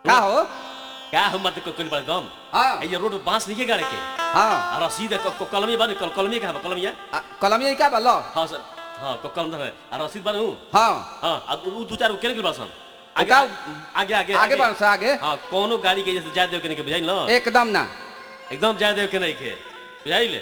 का हो क्या हम मत कोई बड़ गम हाँ ये रोड पे बांस नहीं गाड़े के हाँ आ रसीद क- क- कलमी बानी कल कलमी का कलमिया आ, कलमिया का बा लो हाँ सर हाँ क- कलम है आ रसीद बानू हाँ हाँ आ उ दू चार गो केने के बासन आगे का- आगे आगे आगे बढ़ से आगे हाँ कोनो गाड़ी के जैसे जा देव के नहीं के बुझाइल ना एकदम ना एकदम जा देव के नहीं के बुझाइल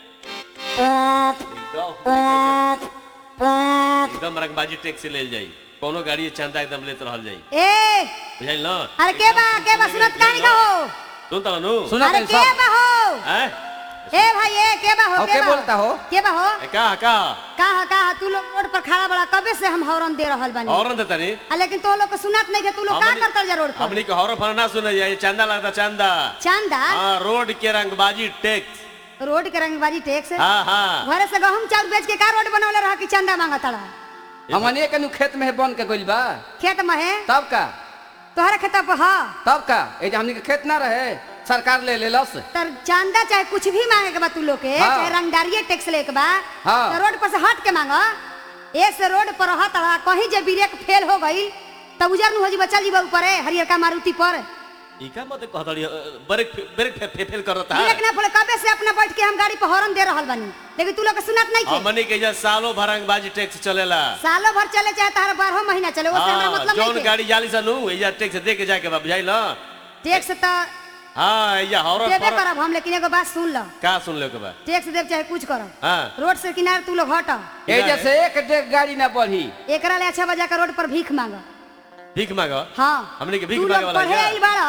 एकदम एकदम रंगबाजी टैक्स से ले जाई कोनो गाड़ी के चंदा एकदम लेत रहल जाई ए बुझाइल ना अरे के बा के बा सुनत कहानी का हो सुन ता नु सुना अरे कहीं के सब बा हो हैं ए भाई ए के बा हो और के के बा बोलता हो? के बा हो ए, का का का हा का हा तू लोग रोड पर खड़ा बड़ा कबे से हम हॉर्न दे रहल बानी और न तनी आ, लेकिन तो लोग के सुनत नहीं के तू लोग का हमनी- करतल जा रोड पर हमनी के हॉरर फन ना सुने जाए चंदा लगता चंदा चंदा हाँ रोड के रंगबाजी टैक्स रोड के रंगबाजी टैक्स हाँ हाँ घरे से गहूम चाउर बेच के का रोड बनवले रहा कि चंदा मांगत रहा हमने के नु खेत में बन के गइल बा खेत में है तब का तोहरा खेत पर हा तब का ए जे हमनी के खेत ना रहे सरकार ले लेलस तर चंदा चाहे कुछ भी मांगे के बा तू लोग के हाँ। चाहे रंगदारिये टैक्स ले के बा हाँ। तो रोड पर से हट के मांगो एक से रोड पर रहत रहा कहीं जे ब्रेक फेल हो गई तब उजर नु हो जी बचल जी ऊपर हरियर का मारुति पर इका मत कहतड़ी ब्रेक ब्रेक फे, फे, फेल करता ब्रेक है ना फले कबे से अपना बैठ के हम गाड़ी पर हॉर्न दे रहल बानी लेकिन तू लोग के सुनत नहीं के हमनी के जा सालों भर रंगबाजी टैक्स चलेला सालों भर चले चाहे तार बारह महीना चले उससे हमरा हाँ मतलब जौन नहीं गाड़ी जाली सा नु एजा टैक्स दे के जाके बा बुझाइल ना टैक्स तो हाँ एजा हॉरर देबे फॉरर करब हम लेकिन एगो बात सुन लो का सुन ले के बा टैक्स देब चाहे कुछ करो हाँ रोड से किनारे तू लोग हट ए जैसे एक डेग गाड़ी ना बढ़ी एकरा ले अच्छा बजा के रोड पर भीख मांगो भीख मांगो हाँ हमनी के भीख तू मांगे लोग वाला पढ़े क्या? आइल बाड़ा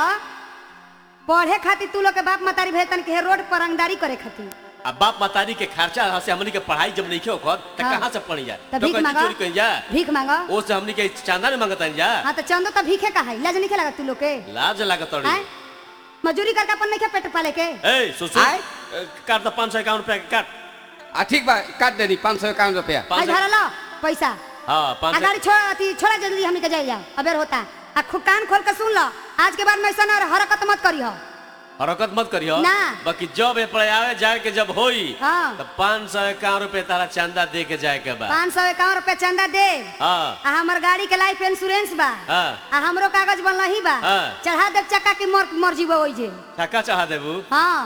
पढ़े खातिर तू लोग के बाप मतारी भेजतन के रोड पर रंगदारी करे खातिर अब बाप मातारी के खर्चा यहाँ से हमनी के पढ़ाई जब नहीं के ओकर त हाँ। कहाँ से पढ़ी जा तो तो भीख कहीं मांगा चोरी कहीं जा भीख मांगो ओ से हमनी के चांदा में मांगता जा हाँ तो चंदो तो भीखे का है लाज नहीं लगा तू लोग के लाज लागत तड़ी हैं? मजूरी करके अपन नहीं के पेट पाले के ए सुसु आय? काट दो पाँच सौ इक्यावन रुपया के काट आ ठीक बा काट देनी पाँच सौ इक्यावन रुपया आज पाँच सौ भरा लो पैसा हाँ आ पाँच सौ गाड़ी छोड़ अथी छोड़ा जल्दी हमने के जाए जाओ अबेर होता आ खु कान खोल के सुन लो आज के बाद में ऐसा ना हरकत मत करी हो हरकत मत करियो ना। बाकी जब ए पर आवे जाए के जब होई हाँ। तो पाँच सौ इक्यावन रुपया तारा चंदा दे के जाए के बा पाँच सौ इक्यावन रुपया चंदा दे हाँ आ हमर गाड़ी के लाइफ इंश्योरेंस बा हाँ आ हमरो कागज बनल ही बा हाँ। चढ़ा देव चक्का की मर मर जीवो ओइ जे छक्का चाह देबू हाँ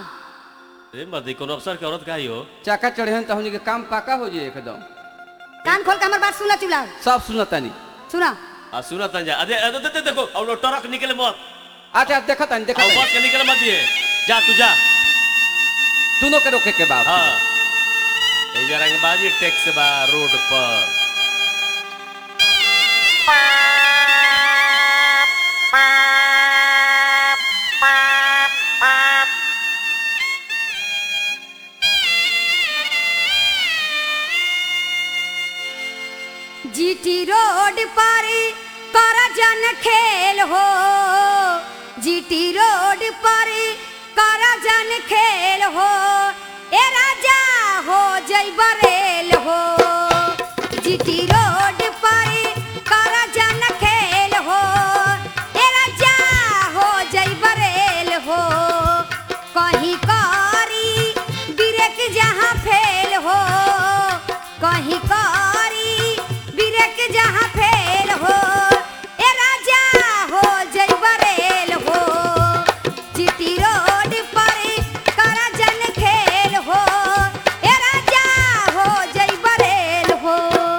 ए मर्दी कोनो अफसर के औरत का ही हो चक्का चढ़े तो हमनी के काम पाका हो जाए एकदम कान खोल के हमर बात सुन चुला सब सुनतानी सुना आ सुना तन जा अरे अरे, दे- दे- देखो और वो ट्रक निकले मत अच्छा देखा तानी देखा और बस के निकले मत दिए जा तू जा दोनों के रोके के बाद हाँ ए जा रंगबाजी टैक्स बा रोड पर जीटी रोड पर कर जन खेल हो जीटी रोड पर कर जन खेल हो ए राजा हो जय बरेल हो जीटी रोड पर कर जन खेल हो ए राजा हो जय बरेल हो कहीं कारी ब्रेक जहाँ फेल हो कहीं कारी ब्रेक जहाँ फेल हो ए राजा हो जय बरेल हो जीटी रोड पर कर जन खेल हो ए राजा हो जय बरेल हो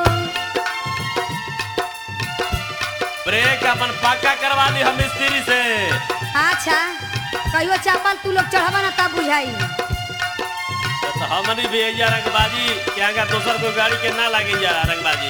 ब्रेक अपन पक्का करवा ली हम मिस्त्री से अच्छा कहियो चापल तू लोग चढ़ावा ना तब बुझाई तो हमनी भी एजा रंगबाजी के आगा दोसर कोई गाड़ी के ना लागे जा रंगबाजी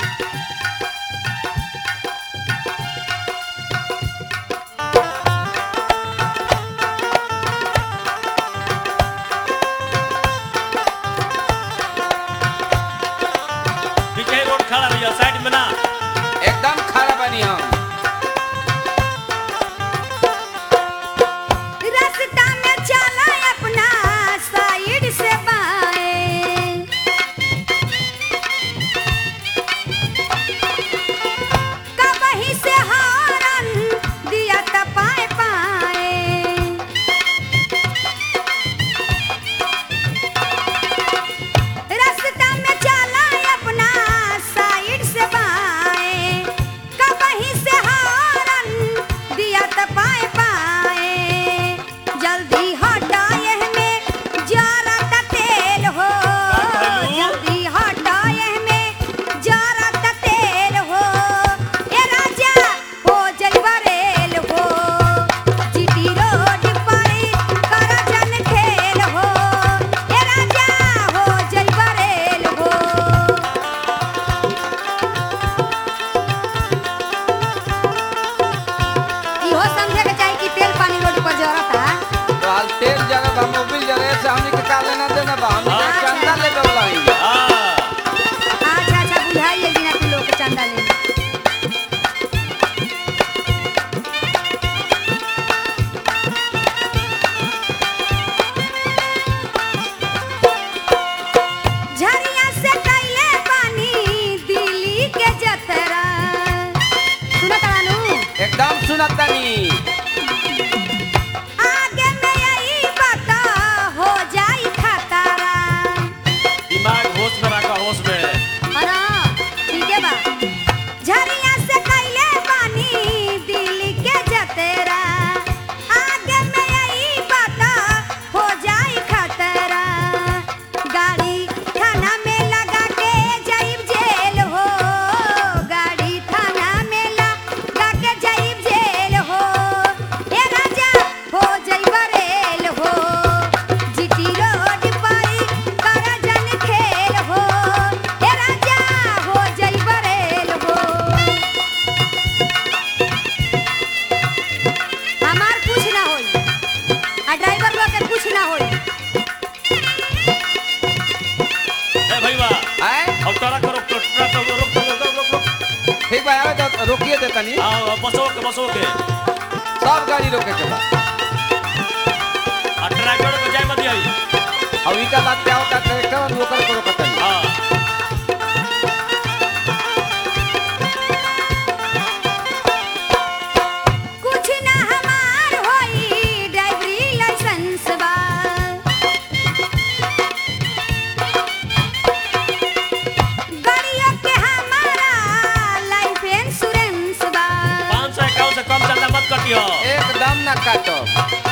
पीछे रोड खड़ा भैया साइड में ना एकदम खड़ा बनी हम रास्ता में चला अपना साइड से बाएं से हमनी के का लेना देना बा हमनी के अच्छा। चंदा लेबे वाला हई हाँ अच्छा अच्छा बुझाइए बिना तू लोग के चंदा ले झरिया से कैले पानी दिल्ली के जतरा सुनत रानू एकदम सुनत तनी आगे में यही बता हो जाई खतरा दिमाग होश में रखा होश में अरे ठीक है बा झरिया से कैले पानी दिल्ली के जतरा आगे में यही बता हो जाई खतरा गाड़ी थाना में लगा के जाइब जेल हो गाड़ी थाना में लगा के जाइब जेल हो ए राजा हो जाइब रेल हो जीटी रोड पर कर जन खेल हो ए राजा हो जाइब रेल हो हमार कुछ ना होई आ ड्राइवर लोग के कुछ ना होई ए भैया आए अब तोरा करो ट्रक ट्रक रोक रोक रोक रोक रोक रोक ठीक बा आवे तो रोकिए दे तनी हाँ बसो के बसो के सब गाड़ी रोके के बा आ ट्रैक्टर को जाए मत आई अब इटा लाद के आओ का ट्रैक्टर लोकल को रोकत तनी हाँ कुछ ना हमार होई ड्राइवरी लाइसेंस बा गाड़ियों के हमारा लाइफ इंश्योरेंस बा पाँच सौ इक्यावन से कम चलना मत कटियो एकदम ना काटो